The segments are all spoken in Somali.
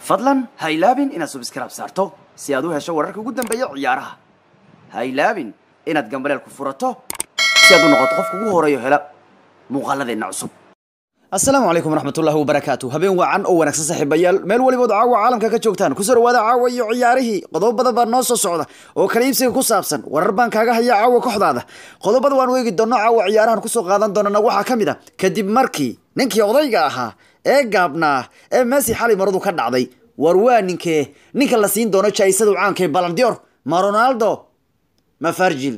fadlan ha ilaabin inaad subscribe saarto si aad u hesho wararka ugu dambeeya ciyaaraha ha ilaabin inaad gambaleel ku furato si aad u noqoto qofka ugu horeeyo hela muuqaaladeenna cusub asalaamu calaykum waraxmatullahi wabarakaatu habeen wacan oo wanaagsan saaxiibayaal meel walibood caawa caalamka ka joogtaan kusoo dhawaada caawa iyo ciyaarihii qodobo badan baa noo soo socda oo kala iibsiga ku saabsan warar baan kaaga haya caawa kooxdaada qodobada waan weegi doonno caawa ciyaarahan kusoo qaadan doonana waxaa ka mid a kadib markii ninkii odayga ahaa ee gaabnaa ee messi xalay maradu ka dhacday war waa ninkee ninka la siin doono jaisadu caankae balandior ma ronaldo ma farjil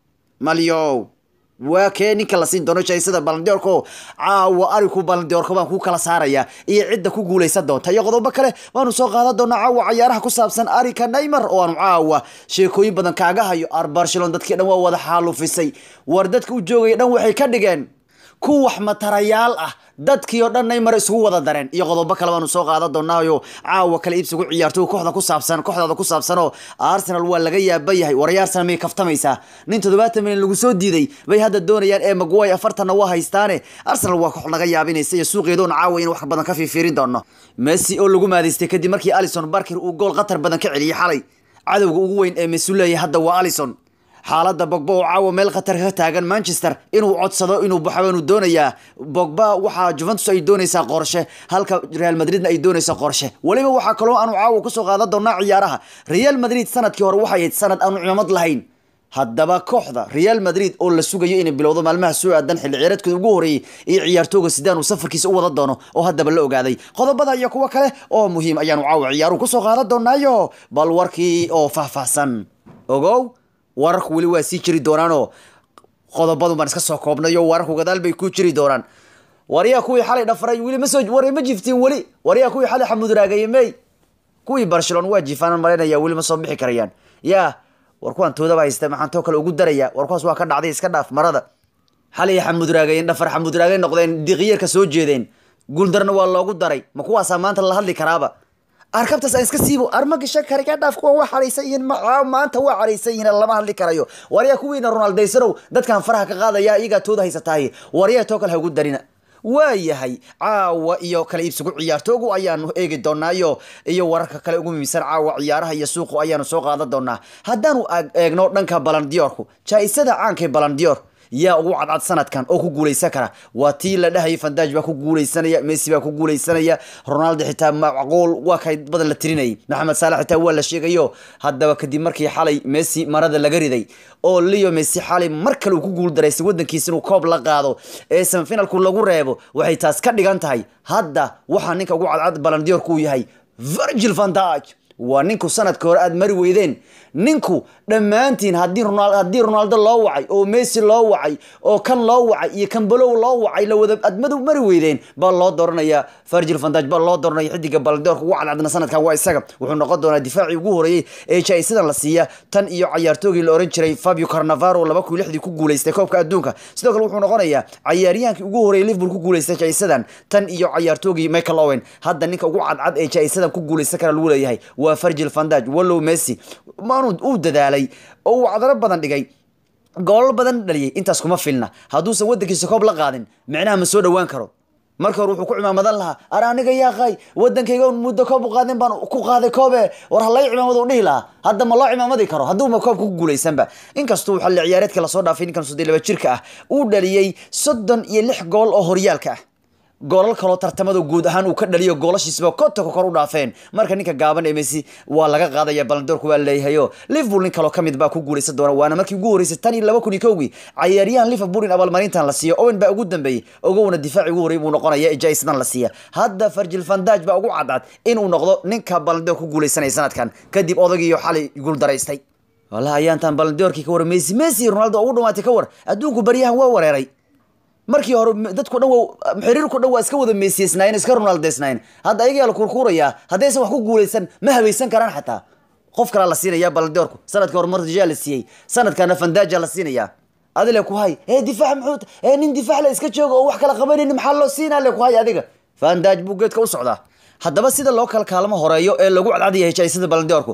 malyow waa kee ninka la siin doono jaisada balandiorko caawa ariku balandiorka baan ku kala saaraya iyo cidda ku guuleysan doonta iyo qodobo kale waanu soo qaadan doonaa caawa cayaaraha ku saabsan arika neymar oo aanu caawa sheekooyin badan kaaga hayo ar barcelon dadkii dhan waa wada xaalufisay war dadka u joogaya dhan waxay ka dhigeen ku wax matarayaal ah dadkii oo dhan neymar isugu wada dareen iyo qodobo kale baanu soo qaadan doonaayo caawa kale iibsigu ciyaarto kooxda ku saabsan kooxdaada ku saabsanoo arsenal waa laga yaaba yahay waray arsenal may kaftamaysaa nin toddobaatan milyan lagu soo diiday bay hadda doonayaan ee magway afartanna waa haystaane arsenal waa koox laga yaabinaysa iyo suuqeedoon caawa in wax badan ka fiifiirin doono messi oo lagu maadaystay kadib markii alison barker uu gool qatar badan ka celiyey xalay cadowga ugu weyn ee messi leeyahay hadda waa alison xaaladda bogba oo caawa meel khatar ka taagan manchester inuu codsado inuu baxo inuu doonayaa bogba waxaa juventus ay doonaysaa qorshe halka real madridna ay doonaysaa qorshe weliba waxaa kaloo aanu caawa kusoo qaadan doonaa ciyaaraha real madrid sanadkii hore waxay ahayd sanad aanu cimaamad lahayn haddaba kooxda real madrid oo la sugayo inay bilowdo maalmaha soo aadan xilli ciyaareedkooda ugu horeeyey iyo ciyaartooga sidaan uu safarkiisa u wada doono oo haddaba la ogaaday qodobada iyo kuwo kale oo muhiim ayaanu caawa ciyaaruhu kusoo qaadan doonaayo bal warkii oo faahfaahsan ogow wararku weli waa sii jiri doonaanoo qodobadun baan iska soo koobnayo wararku gadaal bay ku jiri doonaan waryaa kuwii xalay dhafaray weli ma soo war ma jiftiin weli waryaa kuwii xalay xamudraagayey may kuwii barcelona waa jiifaanan malaynaya weli ma soo bixi karayaan yaa war kuwaan toodaba haysta maxaan too kale ugu daraya war kuwaas waa ka dhacday iska dhaaf marada xalay xamudraagayeen dhafar xamudraagay noqdeen diqiyarka soo jeedeen guuldarna waa loogu daray ma kuwaasaa maanta la hadli karaaba arkabtaas aan iska siibo arma gashan kara ka dhaaf kuwa waa xaraysan yihiin maanta waa xaraysan yihiin lama hadli karayo waryaa kuwiina ronaldaysanow dadkan faraha ka qaadaya iyagaa tooda haysatahay waryaa too kale ha ugu darina waa yahay caawa iyo kala iibsigu ciyaartoogu ayaanu eegi doonaayo iyo wararka kale ugu muhiimsan caawa ciyaaraha iyo suuqu ayaanu soo qaadan doonaa haddaanu eegno dhanka balandiyorku jaa-isada caankae balandiyor yaa ugu cadcad sanadkan oo ku guuleysan kara waa tii la dhahayay fandaj baa ku guuleysanaya messi baa ku guuleysanaya ronaldo xitaa macquul waa kay badan la tirinayay maxamed saalax xitaa waa la sheegayo haddaba kadib markii xalay messi marada laga riday oo leo messi xalay mar kale uu ku guuldaraysay wadankiisa inuu koob la qaado ee semifinalku lagu reebo waxay taas ka dhigan tahay hadda waxaa ninka ugu cadcad balandiyorku uu yahay virgil vandaj waa ninku sanadka hore aada mari weydeen ninku dhammaantiin haddii haddii ronaldo loo wacay oo messi loo wacay oo kan loo wacay iyo kan balow loo wacay la wada aad madu mari weydeen baa loo dooranaya virgil vandaj baa loo dooranaya xidiga balandoorka ugu cadcadna sanadkan waa isaga wuxuu noqon doonaa difaacii ugu horeeyey ee jaa-isadan la siiya tan iyo cayaartoogii la oran jiray fabio carnavaro laba kun lixdii ku guuleystay koobka adduunka sidoo kale wuxuu noqonayaa cayaaryahaankii ugu horeeyey liverpool ku guuleystay jaa-isadan tan iyo cayaartoogii michael owen hadda ninka ugu cadcad ee jaa-isadan ku guuleysan kara lagu leeyahay waa virgil vandaj wallow messi maanu uu dadaalay oo uu cadaro badan dhigay goolal badan dhaliyay intaas kuma filna hadduusan wadankiisa koob la qaadin micnaha ma soo dhowaan karo marka hore wuxuu ku cimaamadan lahaa ar aniga yaaqay wadankayga muddo koob u qaadin baan ku qaaday koobe war halay cimaamad u dhihi lahaa hadda ma loo cimaamadi karo hadduuma koobka ku guuleysanba inkastuu xalli ciyaareedka lasoo dhaafay ninkan soddon laba jirka ah uu dhaliyey soddon iyo lix gool oo horyaalka ah goolal kaloo tartamada guud ahaan uu ka dhaliyo goolashiisba kotonka kor u dhaafeen marka ninka gaaban ee messi waa laga qaadaya balandoorku waa leeyahayo liverpool nin kaloo kamid baa ku guuleysan doona waana markii ugu horeysay tan iyo laba kun iyo kowgii cayaaryahan liverpool in abaalmarintan la siiyo owen baa ugu dambeeyey ogowna difaaci ugu horey buu noqonaya ee jaisadan la siiya hadda virgil vandaj baa ugu cadcad inuu noqdo ninka balandoor ku guuleysanaya sanadkan kadib odagiiyo xalay guuldaraystay wallahi ayaantan balandoorkii ka war messi messi ronaldo ugu dhawaatay ka war adduunku baryahan waa wareeray markii hore dadku dhan xiriirku dhan waa iska wada meesiyeysnaayeen iska ronaldeysnaayeen hadda ayagaa la kurkuurayaa haddaysan wax ku guuleysan ma habaysan karaan xataa qof kalaa la siinaya balandoorku sanadkii hore martijaa la siiyey sanadkana fandaja la siinayaa adile ku hay ee difaac muxuu ee nin difaac la iska jooga oo wax kala qabanayni maxaa loo siinaa le ku hay adiga fandaj buu geedka u socdaa haddaba sida loo kala kaalmo horeeyo ee lagu cadcadaya heshaysada balandoorku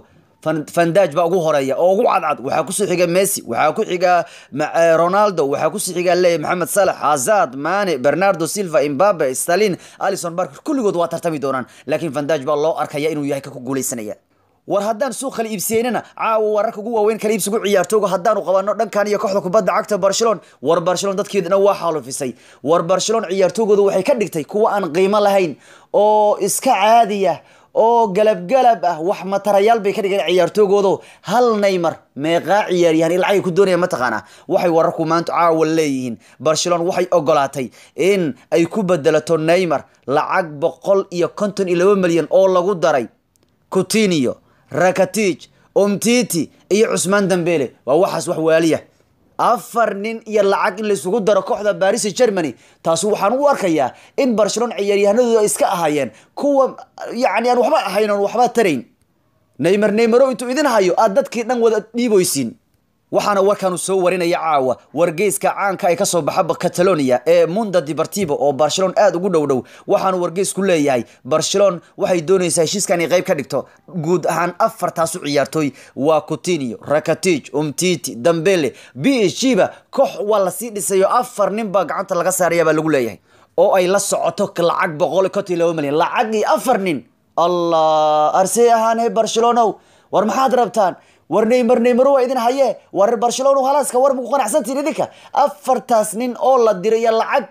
fandaj baa ugu horeeya oo ugu cadcad waxaa kusoo xiga messi waxaa ku xiga ronaldo waxaa kusoo xiga leeyahy maxamed salax hazard mane bernardo silva imbabe stalin alison barker kulligood waa tartami doonaan laakiin fandaj baa loo arkaya inuu yahay ka ku guuleysanaya war haddaan suuq kala iibsiyeynana caawa wararka ugu waaweyn kala iibsigu ciyaartooga haddaanu qabano dhankan iyo kooxda kubadda cagta barcelon war barcelon dadkeedana waa xaalufisay war barcelon ciyaartoogooda waxay ka dhigtay kuwa aan qiimo lahayn oo iska caadiya oo galabgalab ah wax matarayaal bay ka dhigeen ciyaartoogoodo hal neymar meeqaa ciyaaryahan ilacay ku doonaya mataqaana waxay wararku maanta caawa leeyihiin barcelon waxay ogolaatay in ay ku bedelato neymar lacag boqol iyo konton iyo laba milyan oo lagu daray coutinio rakatij omtiti iyo cusmaan dambele waa waxaas wax waaliya afar nin iyo lacag in laysugu daro kooxda baris germany taasi waxaan u arkayaa in barcelon ciyaaryahanadooda ay iska ahaayeen kuwa yani aan waxba ahayn oon waxba tarayn neymar neymaro intuu idin hayo aad dadkii dhan wada dhiiboysiin waxaana warkaanu soo warinaya caawa wargeyska caanka ay kasoo baxa catalonia ee munda deportivo oo barcelon aada ugu dhow dhow waxaanu wargeysku leeyahay barcelon waxay doonaysaa heshiiskan inay qayb ka dhigto guud ahaan afartaasu ciyaartooy waa coutinio rakatij umtiti dambele b h g ba koox waa lasii dhisayo afar nin baa gacanta laga saaraya baa lagu leeyahay oo ay la socoto lacag boqol konton laba milyan lacag iyo afar nin allah arsey ahaane barcelonow war maxaad rabtaan war neymar neymaro waa idin haye war barcelona halaaska war maku qanacsantiin idinka afartaas nin oo la diraya lacag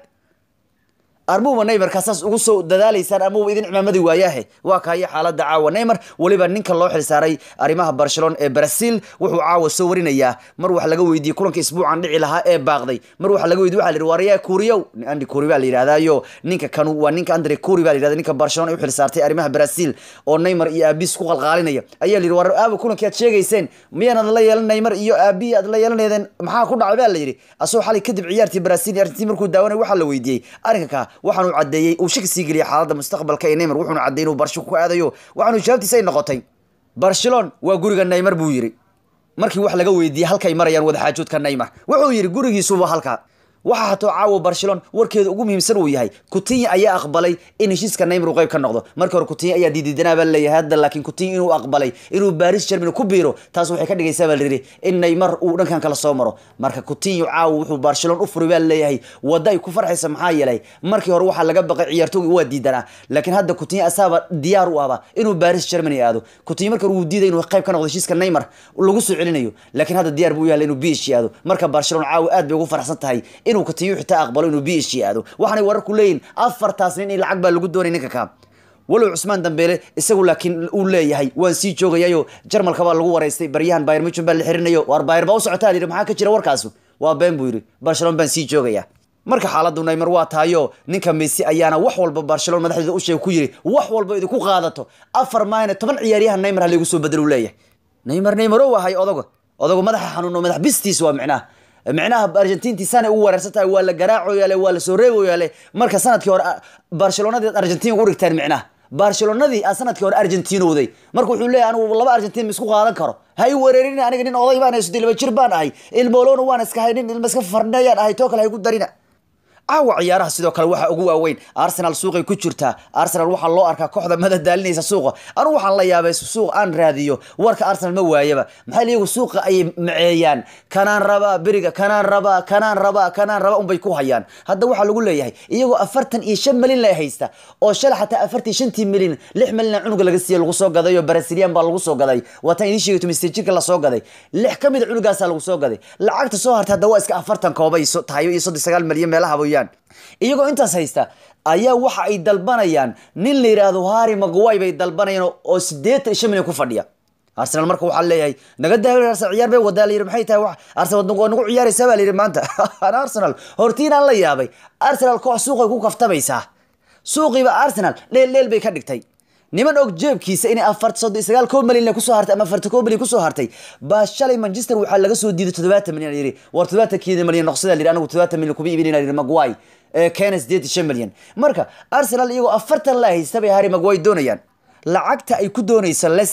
armuba neymarkaa saas ugu soo dadaalaysaan amaba idin cimaamadi waayaahe waa kaayo xaalada caawa neymar weliba ninka loo xilsaaray arrimaha barcelona ee brazil wuxuu caawa soo warinayaa mar wax laga weydiiyey kulanka isbuucan dhici lahaa ee baaqday mar waxa laga weydiye waxa la yidhi waryaa kuriyow andi kuri baa la yidhahdaayo ninka kanu waa ninka andre kuri baa la yidhahda ninka barcelona ay u xilsaartay arrimaha brazil oo neymar iyo aabis ku qalqaalinaya ayaa la yidhi war aaba kulankii aad sheegayseen miyaanad la yeelan neymar iyo aabi aad la yeelaneedeen maxaa ku dhacay baa la yidhi asagoo xalay kadib ciyaartii brazil iyo argentin markuu daawanay waxaa la weydiiyey arrinka kaa waxaanu cadeeyey uu shaki sii geliyay xaaladda mustaqbalka ee neymar wuxuuna cadeeyey inuu barsho ku aadayo waxaanu jawaabtiisa ay noqotay barcelon waa guriga neymar buu yidhi markii wax laga weydiiyey halkay marayaan wadaxaajoodka neymar wuxuu yidhi gurigiisuba halkaa waxaa hatoo caawa barcelon warkeeda ugu muhiimsan uu yahay kutinya ayaa aqbalay in heshiiska neymar uu qayb ka noqdo markii hore kutinya ayaa diididanaa baa leeyahay hadda laakiin kutinya inuu aqbalay inuu baris germany ku biiro taas waxay ka dhigaysaa baa layidhi in neymar uu dhankan kala soo maro marka kutinyo caawa wuxuu barcelon u furay baa leeyahay wadda ay ku farxaysa maxaa yeelay markii hore waxaa laga baqay ciyaartoogi waa diidanaa laakiin hadda kutinya asaaba diyaar u ahba inuu baris germany aado kutinya marka hore wuu diiday inuu qayb ka noqdo heshiiska neymar lagu soo celinayo laakiin hadda diyaar buu u yahay inuu bish aado marka barcelon caawa aad bay ugu farxsan tahay inuu kutiyo xitaa aqbalo inuu b h aado waxaanay wararku leeyihin afartaas nin in lacag baa lagu doonay ninka kaa walow cusmaan dambeele isagu laakiin uu leeyahay waan sii joogayayo jarmalka baa lagu waraystay baryahan bayr michon baa la xirinayo waar bayr baa u socotaa yidhi maxaa ka jira warkaasu waa been buu yidhi barcelona baan sii joogaya marka xaaladdu neymar waa tahayo ninka messi ayaana wax walba barcelona madaxdeeda u sheeg ku yidhi wax walba idinku qaadato afar maayna toban ciyaaryahan neymar ha laygu soo bedel uu leeyahay neymar neymaro wahay odago odago madaxa xanuuno madax bistiis waa micnaha micnaha argentinti sana ugu wareersan tahay waa la garaacoyaale waa la soo reegoyaale marka sanadkii hore barcelonadii argentin ugu dhigteen micnaha barcelonadii a sanadkii hore argentinowday marka wuxuu leeyahy anigu laba argentin ma isku qaadan karo ha i wereerin aniga nin oday baan hayso laba jir baan ahay ilmoolona waan iska hay nin ilma iska farnayaan ahay too kale ha igu darina caawa ciyaaraha sidoo kale waxaa ugu waaweyn arsenal suuqay ku jirtaa arsenal waxaa loo arkaa kooxda madadaalinaysa suuqa anugu waxaan la yaabay suuq aan raadiyo warka arsenal ma waayaba maxaa liyagu suuqa ayay maceeyaan kanaan rabaa beriga kanaan rabaa kanaan rabaa kanaan rabaa unbay ku hayaan hadda waxaa lagu leeyahay iyagoo afartan iyo shan milyan la haysta oo shala xataa afartan iyo shantii milyan lix milyan cunuga laga siiya lagu soo gaday oo brasilian baa lagu soo gaday waataan idiin sheegay tumistejirka lasoo gaday lix ka mid a cunugaasaa lagu soo gaday lacagta soo hartay hadda waa iska afartan koobay tahay iyo soddon sagaal milyan meelaha mooyaan iyagoo intaas haysta ayaa waxa ay dalbanayaan nin la yidhaahdo harry magway bay dalbanayaan oo siddeetan iyo shan milyan ku fadhiya arsenal marka waxaa leeyahay naga daawin arsenal ciyaar bay wadaa la yidhi maxay tahay wax arsenal waa nagu ciyaaraysaa baa la yidhi maanta an arsenal hortiinaan la yaabay arsenal koox suuqay ku kaftamaysaa suuqiiba arsenal dheel dheel bay ka dhigtay niman og jeebkiisa inay afar soddon sagaal koo milyan kusoo hartay ama afarta koo milyan kusoo hartay baa shalay manchester waxaa laga soo diiday toddobaatan milyan yidhi war toddobaatankeeda milyan noqsada yidhi anigu toddobaatan milyan kuma iibinayna yidhi magway keena sideed shan milyan marka arsenal iyagoo afartan la haysta bay harry magway doonayaan lacagta ay ku doonayso leicester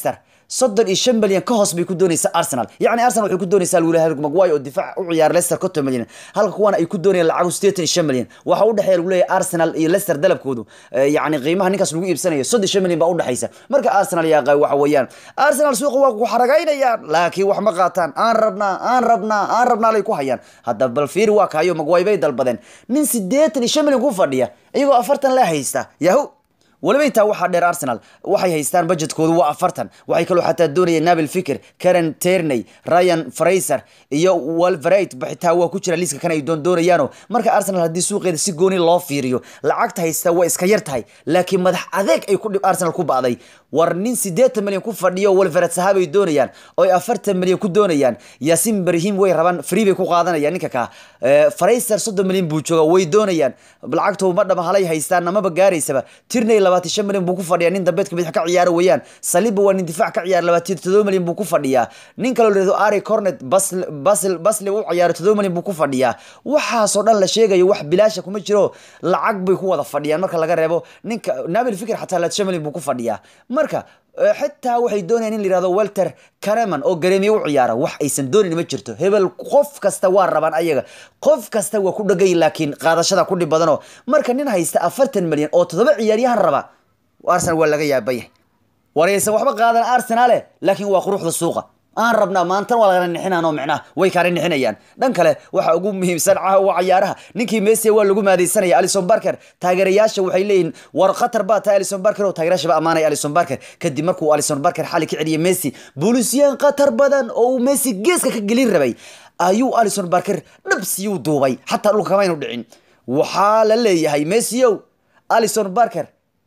soddon iyo shan milyan ka hoos bay ku doonaysaa arsenal yacni arsenal waxay ku doonaysaa lula harry maguire oo difaac u ciyaara leicester konton milyan halka kuwana ay ku doonayaan lacagu sideetan iyo shan milyan waxa u dhexeeya lagu leeyahay arsenal iyo leicester dalabkoodu yacni qiimaha ninkaas lagu iibsanayo soddon iyo shan milyan baa u dhexaysa marka arsenal yaa qay waxa weeyaan arsenal suuqa waa ku xaragaynayaan laakiin wax ma qaataan aan rabnaa aan rabnaa aan rabnaa lay ku hayaan hadda bal fiiri waa kaayo maguire bay dalbadeen nin sideetan iyo shan milyan ku fadhiya iyagoo afartan la haysta yahu waliba intaa waxaa dheer arsenal waxay haystaan budgetkoodu waa afartan waxay kaloo xataa doonayeen nabil fikir karen terney ryan fraser iyo walverate xitaa waa ku jira liiska kan ay doon doonayaano marka arsenal haddii suuqeeda si gooni loo fiiriyo lacagta haystaa waa iska yar tahay laakiin madax adeeg ay ku arsenal ku ba'day war nin sideetan milyan ku fadhiyo walverate sahaabay doonayaan oo ay afartan milyan ku doonayaan yasin barihim way rabaan free bay ku qaadanayaan ninka kaa fraser soddon milyan buu jooga way doonayaan lacagtoo ma dhama halay haystaan namaba gaaraysaba tirney labaatan shan milyan buu ku fadhiyaa nin dambeedka bidix ka ciyaara weeyaan saliba waa nin difaac ka ciyaara labaatan todoba milyan buu ku fadhiyaa nin kaloo la yihahdo ari cornet basl basl basli u ciyaara todoba milyan buu ku fadhiyaa waxaasoo dhan la sheegayo wax bilaasha kuma jiro lacag bay ku wada fadhiyaan marka laga reebo ninka nabil fikir xataa labaatan shan milyan buu ku fadhiyaa marka xitaa waxay doonayaan in la yihahdo walter careman oo gareemiye u ciyaara wax aysan doonayn ma jirto hebel qof kasta waa rabaan ayaga qof kasta waa ku dhagay laakiin qaadashada ku dhib badano marka nin haysta afartan milyan oo toddoba ciyaaryahan raba arsenal waa laga yaabaya waraysan waxba qaadan arsenale laakiin waa quruxda suuqa aan rabnaa maantan waa lagana nixinano micnaha way kaana nixinayaan dhan kale waxa ugu muhiimsan waa cayaaraha ninkii messi waa lagu maadaysanaya alison barker taageerayaasha waxay leeyihin war khatar baa tahay alison barker oo taageerayaasha ba amaanaya alison barker kadib markuu alison barker xali ka celiyay messi boolisiyaan khatar badan oo uu messi geeska ka gelin rabay ayuu alison barker dhabsiyuu duubay xataa dhulka kamaynu dhicin waxaa la leeyahay messiow alison barker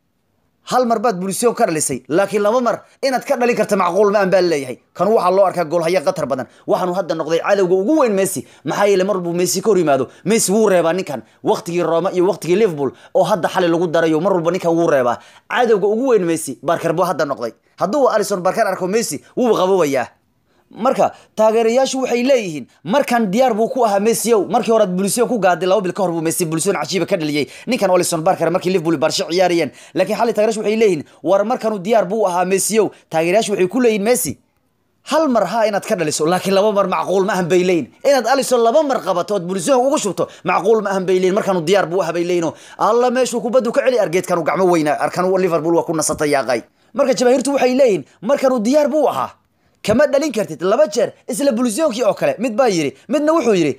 hal mar baad bulisyon ka dhalisay laakiin laba mar inaad ka dhalin karta macquul ma an baa leeyahay kan waxaa loo arkaa goolhaya khatar badan waxaanu hadda noqday cadowga ugu weyn messi maxaa yeele mar buu messi ka hor yimaado messi wuu reebaa ninkan waqtigii roma iyo waqtigii liverpool oo hadda xali lagu darayo mar walba ninkan wuu reebaa cadowga ugu weyn messi barker buu hadda noqday hadduu alison barker arko messi wuu qabowayaa marka taageerayaashu waxay leeyihiin markan diyaar buu ku ahaa messiow markii hore bulisyon ku gaaday laba bil ka hor buu messi bulisyon cajiiba ka dhaliyey ninkan olison barker markii liverpool barsho ciyaarayeen laakiin xalli taageerayaashu waxay leeyihiin war markanu diyaar buu ahaa messiow taageerayaashu waxay ku leeyihin messi hal mar ha inaad ka dhaliso laakiin laba mar macquul ma ahan bay leeyihin inaad alison laba mar qabato ood bulisyon ugu shubto macquul ma ahan bay leeyihin markanu diyaar buu ahaa bay leeyihin alla meeshuu kubaddu ka celi argeedkanu gacmo weyna arkan liverpool waa ku nasatay yaaqay marka jabaahiirtu waxay leeyihin markanu diyaar buu ahaa kama dhalin kartid laba jeer isla bulisyonkii oo kale mid baa yidhi midna wuxuu yidhi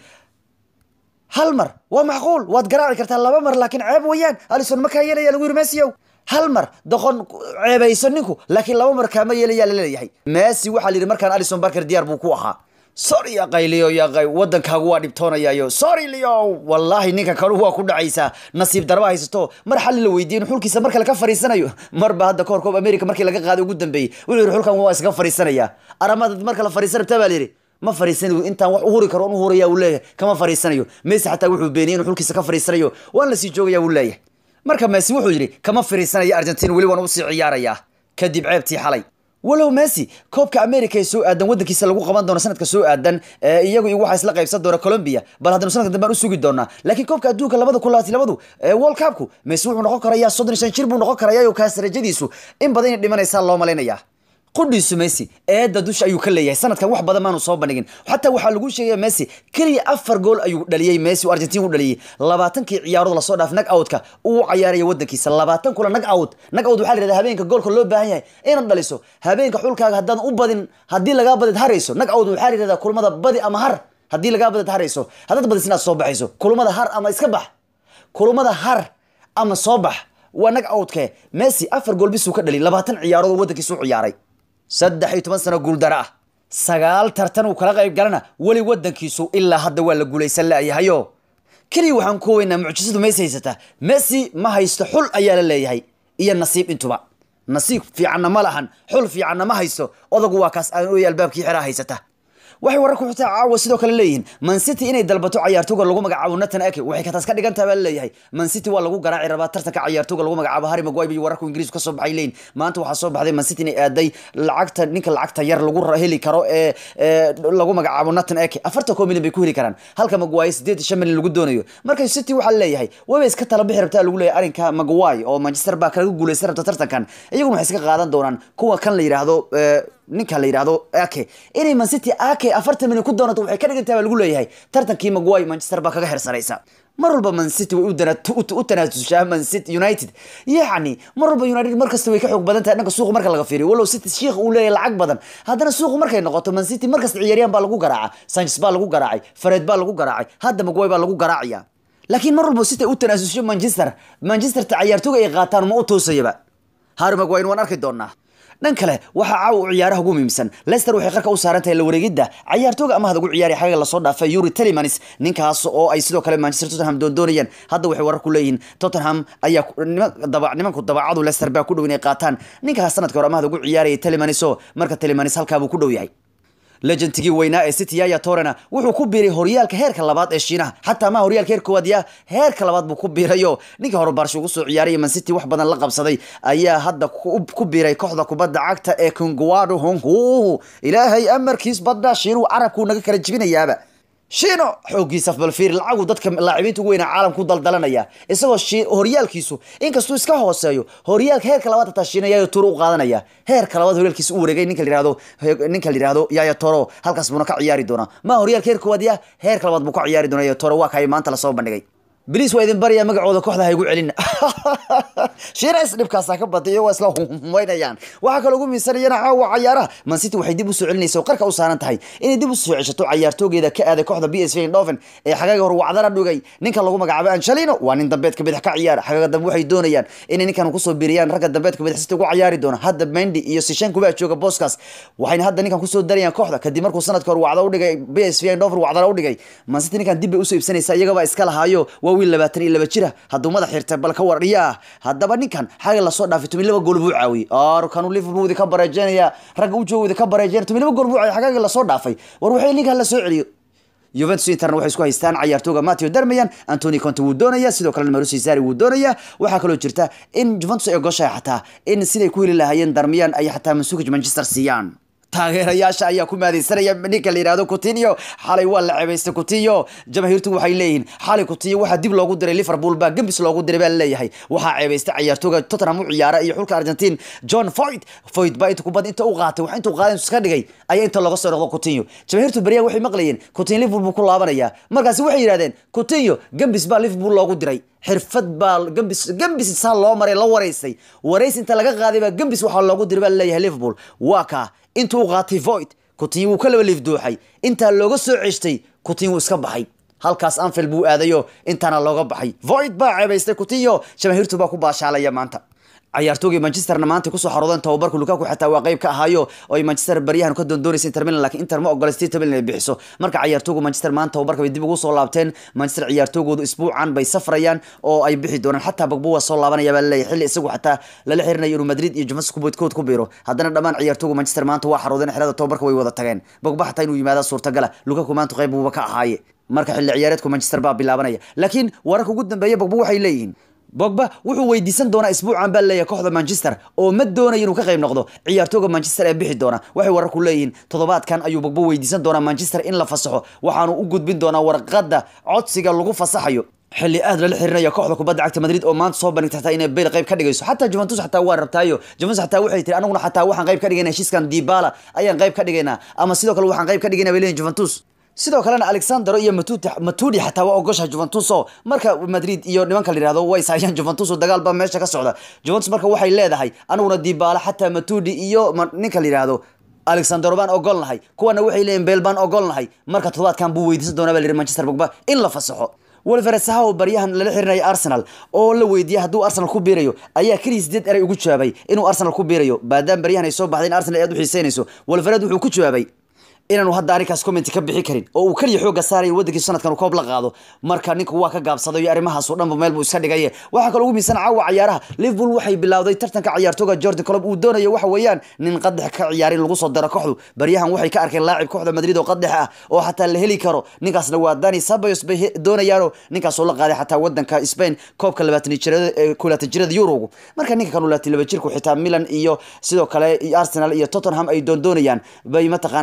hal mar waa macquul waad garaaci kartaa laba mar laakiin ceeb weeyaan alison ma kaa yeelaya lagu yidhi messiow hal mar doqon ceebayso ninku laakiin laba mar kaama yeelaya laleeyahay messi waxaa la yidhi markaan alison barker diyaar buu ku ahaa sorry yaqay leo yaqay wadankaagu waa dhibtoonayayo sorry leo wallahi ninka kalu waa ku dhacaysaa nasiib darba haysato mar xalli la weydiiyey in xulkiisa mar kale ka fariisanayo marba hadda kahor koob america markii laga qaaday ugu dambeeyey wuxuu yidhi xulkan waa iskaga fariisanaya aramada mar kale fariisan rabtaa baa layidhi ma fariisanayo intaan wax uhuri karo un uhuraya uu leeyahay kama fariisanayo messi xataa wuxuu beeniyey inuu xulkiisa ka fariisanayo waan la sii joogaya uu leeyahay marka messi wuxuu yidhi kama fariisanayo argentina weli waan usii ciyaarayaa kadib ceebtii xalay walow messi koobka america ee soo aadan wadankiisa lagu qaban doono sanadka soo aadan iyagu iyo waxaa isla qaybsan doona colombia bal haddanu sanadka dambe aan u sugi doonaa laakiin koobka adduunka labada kun labaatan labadu world cupku messi wuxuu noqon karayaa soddon iyo shan jir buu noqon karayaa oo kaas rajadiisu in badan inay dhimanaysaa loo malaynayaa qudhiisu messi eedda dusha ayuu ka leeyahay sanadkan wax badan maanu soo bandhigin xataa waxaa lagu sheegaya messi keliya afar gool ayuu dhaliyey messi oo argentina u dhaliyey labaatankii ciyaarood lasoo dhaaf nag outka uu cayaaraya wadankiisa labaatan kula nag out nag out waxaa la yihahda habeenka goolka loo baahan yahay inaad dhaliso habeenka xulkaaga haddaan u badin haddii lagaa badid harayso nag out waxaa la yihahdaa kulmada badi ama har haddii lagaa badid harayso haddaad badis inaad soo baxayso kulmada har ama iska bax kulmada har ama soo bax waa nag outkee messi afar gool bisuu ka dhaliy labaatan ciyaarood oo wadankiisa u ciyaaray saddex iyo toban sano guuldaro ah sagaal tartan uu kala qayb galana weli wadankiisu ilaa hadda waa la guulaysan la'yahayo keliya waxaan ku weynaa mucjisadu messi haysataa messi ma haysto xul ayaa la leeyahay iyo nasiib intuba nasiib fiicanna ma lahan xul fiicanna ma haysto odagu waa kaas aan ooyay albaabkii xiraa haysata waxay wararku xitaa caawa sidoo kale leeyihiin man city inay dalbato cayaartooga lagu magacaabo nathan ake waxay kataas ka dhigan tahay baa laleeyahay man city waa lagu garaaci rabaa tartanka cayaartooga lagu magacaabo harry maguire iyo wararku ingiriisku kasoo baxay leeyihin maanta waxaa soo baxday man city inay aaday lacagta ninka lacagta yar lagu heli karo ee lagu magacaabo nathan ake afartan koo milyan bay ku heli karaan halka maguire sideed iyo shan milyan lagu doonayo marka city waxaa leeyahay wayba iska tala bixi rabtaa lagu leeyahay arrinka maguire oo manchester baa kaga guulaysan rabta tartankan iyaguna waxay iska qaadan doonaan kuwa kan la yidhaahdo ninka la yidhahdo ake inay man city ake afartan milyan ku doonato waxay ka dhigantaha baa lagu leeyahay tartankii maguay manchester baa kaga xirsanaysa mar walba man city way u tanaasushaa man city united yacni mar walba united markasta way ka xoog badan tahay dhanka suuqa marka laga fiiriyo walow city shiikh uu leeyahay lacag badan haddana suuqu markay noqoto man city markasta ciyaaryahan baa lagu garaacaa sanchez baa lagu garaacay fared baa lagu garaacay hadda maguay baa lagu garaacaya laakiin mar walba city u tanaasusho manchester manchesterta ciyaartooga ay qaataan ma u toosayaba harry maguire waan arki doonaa dhan kale waxaa caawa u ciyaaraha ugu muhiimsan leicester waxay qarka u saaran tahay la wareegidda ciyaartooga amahda ugu ciyaaraya xagaga lasoo dhaafay yuri telemans ninkaas oo ay sidoo kale manchester tottenham doondoonayaan hadda waxay warar ku leeyihiin tottenham ayaa nimanku dabacadu leicester baa ku dhow inay qaataan ninkaas sanadka hore amahda ugu ciyaaraya telemans oo marka telemans halkaabuu ku dhow yahay legendkii weynaa ee city yaya torena wuxuu ku biiray horyaalka heerka labaad ee shiinaha xataa ma horyaalka heer koowaad ya heerka labaad buu ku biirayo ninkii hore baarsha ugu soo ciyaaraya man city wax badan la qabsaday ayaa hadda ku biiray kooxda kubadda cagta ee konguado hongu ilaahay amarkiis badda shiinuhu carabkuu naga kala jibinayaaba shiino xooggiisa balfiir lacagu dadka laacibiinta ugu weynaa caalamku daldalanaya isagoo horyaalkiisu inkastuu iska hooseeyo horyaalka heerka labaad hataa shiina yaya toro u qaadanaya heerka labaad horyaalkiisa u wareegay ninka layihahdo ninka la yihahdo yaya toro halkaas buuna ka ciyaari doonaa ma horyaalka heer koowaad ya heerka labaad buu ka ciyaari doona yaya toro waa kay maanta lasoo bandhigay blis waa idin baryaa magacooda kooxda ha igu celin shiina is dhibkaasa ka batay waa isla humaynayaan waxaa kaloo ugu miisanayana caawa cayaaraha man city waxay dib u soo celinaysa oo qarka u saaran tahay inay dib u soo ceshato cayaartoogeeda ka aaday kooxda b s v eindhoven ee xagaaga hore wacdana dhugay ninka lagu magacaabo angelino waa nin dambeedka bidix ka ciyaara xagaaga dambe waxay doonayaan inay ninkan kusoo biiriyaan ragga dambeedka bidix city ugu ciyaari doona hadda mendy iyo sishanku baa jooga booskaas waxayna hadda ninkan kusoo darayaan kooxda kadib markuu sanadka hore wacda udhigay b s v eindhoven wacdana udhigay man city ninkan dib bay usoo iibsanaysa iyagabaa iska lahaayo waa wiil labaatan iyo laba jira hadduu madax xirtay bal ka wardhiyaa haddaba ninkan xaga lasoo dhaafay toban laba gool buu caawiyey arkanu liverpool ka bareejeynaya ragga u joogooda ka bareejeynaya toban laba gool buu caawiyey xagaagii lasoo dhaafay war waxay ninkan la soo celiyo Juventus Interna waxay isku haystaan ciyaartooga Matteo Darmian Anthony Conte wuu doonaya sidoo kale Mauricio Sarri wuu doonaya waxaa kaloo jirta in Juventus ay goshay xataa in siday ku heli lahaayeen Darmian ay xataa Mansukic Manchester siiyaan taageerayaasha ayaa ku maadaysanaya ninka la yihahdo Coutinho xalay waa la ceebaystay Coutinho jamaahiirtu waxay leeyihiin xalay Coutinho waxaa dib loogu diray Liverpool baa gambis loogu diray baa leeyahay waxaa ceebaystay ciyaartooga Tottenham u ciyaara iyo xulka Argentine John Foyt Foyt baa inta kubad inta u qaatay waxa inta u qaadan iska dhigay ayaa inta looga soo noqdo Coutinho jamaahiirtu bariyaa waxay maqlayeen Coutinho Liverpool buu ku laabanaya markaasi waxay yiraahdeen Coutinho gambis baa Liverpool loogu diray xirfad baa gambis gambis saa loo maray la wareysay wareys inta laga qaaday baa gambis waxaa loogu diray baa leeyahay Liverpool waa ka intuu u qaatay void Coutinho wuu ka laba liifdooxay intaa looga soo ceshtay Coutinho wuu iska baxay halkaas Anfield buu aadayo intaana looga baxay void baa ceebaystay Coutinho jamaahiirtu baa ku baashaalaya maanta ciyaartoogii manchesterna maanta kusoo xaroodeen tababarka lukaku xataa waa qayb ka ahaayo oo ay manchester baryahan ka doondoonaysa inter milan laakiin inter ma ogola state milan inay bixiso marka ciyaartoogu manchester maanta tababarka bay dib ugu soo laabteen manchester ciyaartoogoodu isbuucan bay safrayaan oo ay bixi doonaan xataa bagbo waa soo laabanaya baa laleeyahay xilli isagu xataa lala xirinayo inuu madrid iyo juventus kuboodkood ku biiro haddana dhammaan ciyaartoogu manchester maanta waa xaroodeen xerada tababarka way wada tageen bagbo xataa inuu yimaada suurtagala lukaku maanta qayb buuba ka ahaaye marka xilli ciyaareedku manchester baa bilaabanaya laakiin wararka ugu dambeeya bagbo waxay leeyihiin bogba wuxuu weydiisan doonaa isbuucan baa leeyahay kooxda manchester oo ma doonayo inuu ka qayb noqdo ciyaartooga manchester ee bixi doona waxay wararku leeyihiin toddobaadkan ayuu bogba weydiisan doonaa manchester in la fasaxo waxaanu u gudbin doonaa warqadda codsiga lagu fasaxayo xilli aad lala xirinaya kooxda kubadda cagta madrid oo maanta soo bandhigta xataa inay bale qayb ka dhigayso xataa juventus xataa waa rabtaayo juventus xataa waxay tiri anaguna xataa waxaan qayb ka dhigayna heshiiskan dibala ayaan qayb ka dhigaynaa ama sidoo kale waxaan qayb ka dhigaynaa bay leeyihin juventus sidoo kalena alexander iyo matudi matudi xataa waa ogosha juventus oo marka madrid iyo nimanka la yihahdo way saayaan juventus oo dagaal baa meesha ka socda juventus marka waxay leedahay aniguna dibaala xataa matudi iyo ninka la yihahdo alexander baan ogolnahay kuwana waxay leeyihin beel baan ogolnahay marka toddobaadkan buu weydiisan doonaa baa la yidhi manchester bogba in la fasaxo wolveresaha oo baryahan lala xirinaya arsenal oo la weydiiyey hadduu arsenal ku biirayo ayaa keliya sideed eray ugu jawaabay inuu arsenal ku biirayo maadaama baryahan ay soo baxday in arsenal aad u xiiseynayso wolvered wuxuu ku jawaabay inaanu hadda arrinkaas comment ka bixi karin oo uu kaliya xoogga saaraya waddankiisa sanadkan uu koob la qaado marka ninku waa ka gaabsaday iyo arrimahaas oo dhanba meel buu iska dhigaye waxaa kaloo ugu miisan caawa cayaaraha liverpool waxay bilowday tartanka ciyaartooga jordan colob uu doonayo waxa weeyaan nin qadex ka ciyaarin lagu soo daro kooxdu baryahan waxay ka arkeen laacib kooxda madrid oo qadex ah oo xataa la heli karo ninkaasna waa dani sabayos bay doonayaanoo ninkaas oo la qaaday xataa wadanka spain koobka labaatan jirada kulaatan jirada yurogu marka ninka kan laba jirku xitaa milan iyo sidoo kale arsenal iyo tottenham ay doondoonayaan bay mataqaana doonayaan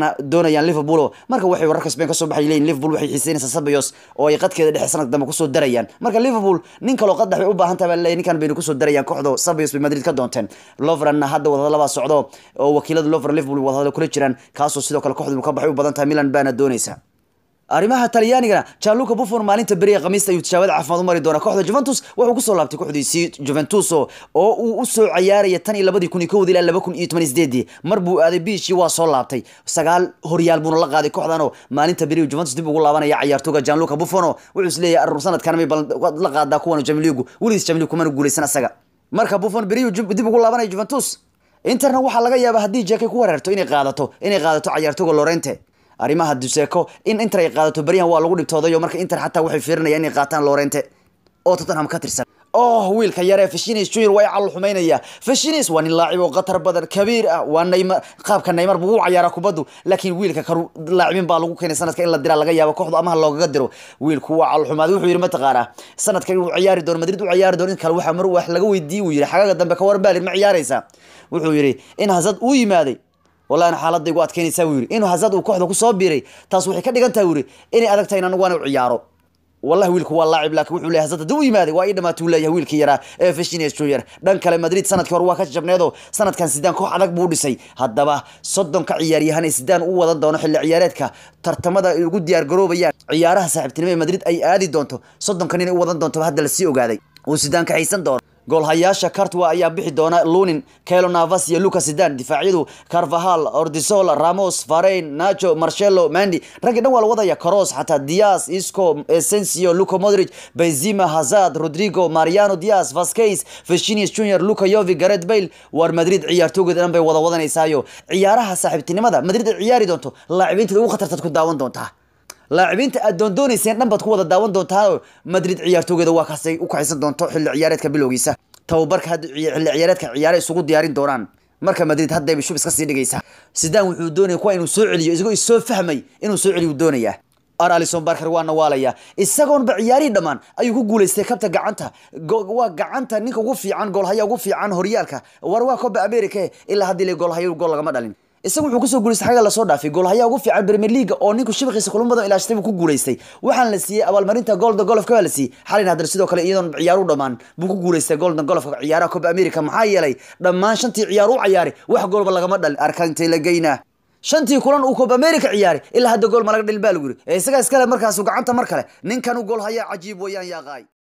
doonayaan liverpool marka waxay wararka spain kasoo baxay leeyihin liverpool waxay xiiseynaysaa sabayos oo ay qadkeeda dhexe sanad dambe kusoo darayaan marka liverpool nin kaloo qad dhex bay u baahan tahay baa leeyahay ninkan baynu kusoo darayaan kooxda sabayos bay madrid ka doonteen lovrenna hadda wadahadalabaa socdo oo wakiilada lovren liverpool wadahadalo kula jiraan kaasoo sidoo kale kooxdu ka baxay u badan tahay milan baana doonaysa arrimaha talyaanigana janluca buffon maalinta beriga khamiista ayuu tijaabada caafimaad u mari doonaa kooxda juventus wuxuu kusoo laabtay kooxdiisii juventus oo uu usoo cayaaraya tan iyo labadii kun iyo kowdii ilaa laba kun iyo toban iyo sideedii mar buu aaday biishii waa soo laabtay sagaal horyaal buuna la qaaday kooxdan oo maalinta beriga juventus dib ugu laabanaya cayaartooga janluca buffon oo wuxuu isleeyahay arur sanadkan may la qaadaa kuwan jamiligu weligiis jamiligu kumana guuleysan asaga marka buffon beriyu dib ugu laabanaya juventus interna waxaa laga yaabaa haddii jeekay ku wareerto inay qaadato inay qaadato cayaartooga lorente arrimaha duseeko in inter ay qaadato beryahan waa lagu dhibtoodayo marka inter xataa waxay fiirinayaan inay qaataan lorente oo tottenham ka tirsan oh wiilka yaree fashinis junior waa cal xumaynaya fashinis waa nin laacib oo khatar badan kabiir ah waa neymar qaabka neymar buu u cayaaraa kubaddu laakiin wiilka karu laacibin baa lagu keenay sanadka in la diraa laga yaabo kooxdu amaha loogaga diro wiilku waa cal xumaaday wuxuu yidhi mataqaanaa sanadkan inuu ciyaari doono madrid u ciyaari doono in kale waxaa mar wax laga weydiiyey uu yidhi xagaga dambe ka warbaalin ma ciyaaraysaa wuxuu yidhi in hasad uu yimaaday wallahi xaaladda igu adkeynaysaa buu yidhi inuu hazard uu kooxda kusoo biiray taas waxay ka dhigan tahay buu yidhi inay adag tahay in anigu aan u ciyaaro wallahi wiilku waa laacib laakiin wuxuu leeyahay hazard haddii u yimaaday waa ii dhamaatay uu leeyahay wiilkii yaraa ee Vinicius Junior dhan kale Madrid sanadkii hore waa ka jabneedo sanadkan sidaan koox adag buu dhisay haddaba soddonka ciyaaryahan ee sidaan u wadan doono xilli ciyaareedka tartamada ay ugu diyaar garoobayaan ciyaaraha saaxiibtinimo ee Madrid ay aadi doonto soddonkan inay u wadan doonto hadda la sii ogaaday uu sidaan ka haysan doono goolhayaasha cartwa ayaa bixi doona lunin kelo navas iyo lucas sidan difaacyadu carvahal ordisola ramos farein nacho marcelo mandi raggii dhan waa la wadaya coros xataa dias isco essensio luco modric benzima hazard rodrigo mariano dias vasquez virginius junior luca yovi garet bale war madrid ciyaartoogeeda dhan bay wada wadanaysaayo ciyaaraha saaxiibtinimada madrid ay ciyaari doonto laacibiinteeda ugu khatartaad ku daawan doontaa laacibiinta aad doondoonayseen dhan baad ku wada daawan doontaan madrid ciyaartoogeeda waa kaasay u kaxaysan doonto xilli ciyaareedka bilowgiisa tababarka hadda xilli ciyaareedka ciyaare isugu diyaarin doonaan marka madrid haddayba shub iska sii dhigaysaa sidaan wuxuu doonaya kuwa inuu soo celiyo isagoo isoo fahmay inuu soo celiyo doonayaa ar alison barker waa nawaalaya isagoonba ciyaarihii dhammaan ayuu ku guuleystay kabta gacanta waa gacanta ninka ugu fiican goolhaya ugu fiican horyaalka war waa coba america ilaa haddii le goolhayo gool lagama dhalin isagu wuxuu kusoo guuleystay xagga lasoo dhaafay goolhayaa ugu fiican premier league oo ninku shabaqiisa kulamo badan ilaashatay buu ku guuleystay waxaan la siiyey abaalmarinta golden golofka baa la siiyey xalin haddana sidoo kale iyadoon ciyaaru dhammaan buu ku guuleystay golden golofka ciyaaraha coba america maxaa yeelay dhammaan shantii ciyaar u ciyaaray wax goolba lagama dhalin arka intay la geynaa shantii kulan uu coba america ciyaaray ilaa hadda gool ma laga dhalin baa lagu yiri ee isagaa iskale markaasu gacanta mar kale ninkan u goolhayaa cajiib weeyaan yaaqaay